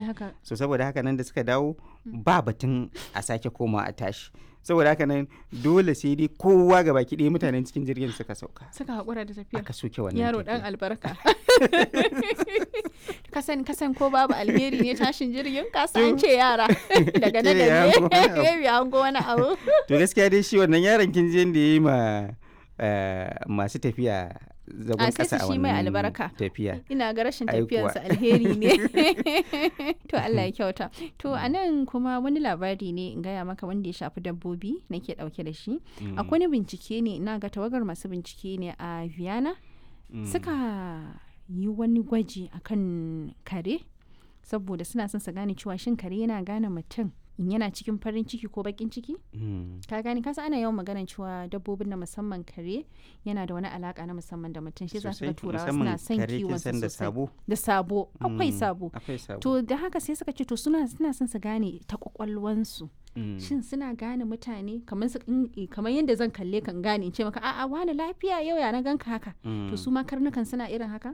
haka so saboda haka nan da suka dawo ba batun a sake koma a tashi saboda haka nan dole sai dai kowa ga baki ɗaya mutanen cikin jirgin suka sauka suka haƙura da tafiya aka soke wannan yaro dan tafiya. albarka kasan kasan ko babu alheri ne tashin jirgin kasa an ce yara daga nan Kila ya da hango wani abu. ne ya hango wani abu to gaskiya dai shi wannan yaron kin je da ya yi ma eh, masu tafiya zagon A, sai kasa su a shi mai wannan albarka. tafiya ina ga rashin Ai tafiyarsa kuwa. alheri ne to Allah ya kyauta to a nan kuma wani labari ne in gaya maka wanda ya shafi dabbobi nake dauke da shi akwai wani bincike ne ina ga tawagar masu bincike ne a Vienna suka yi wani gwaji akan kare saboda suna son su gane cewa shin kare yana gane mutum in yana cikin farin ciki ko bakin ciki Mm. ka gani kasa ana yawan maganar cewa dabbobin na musamman kare yana da wani alaka na musamman da mutum shi za su ga Sosai, turawa musamman suna son kare kin kiwon san da sosai sabo da sabo akwai Mm, sabo akwai sabo to da haka sai suka ce to suna suna son su gane ta kwakwalwansu Mm. shin suna gane mutane kamar su in- kamar yadda zan kalle kan gane in ce maka a'a wani lafiya yau ya na ganka haka to Mm. su ma karnukan suna irin haka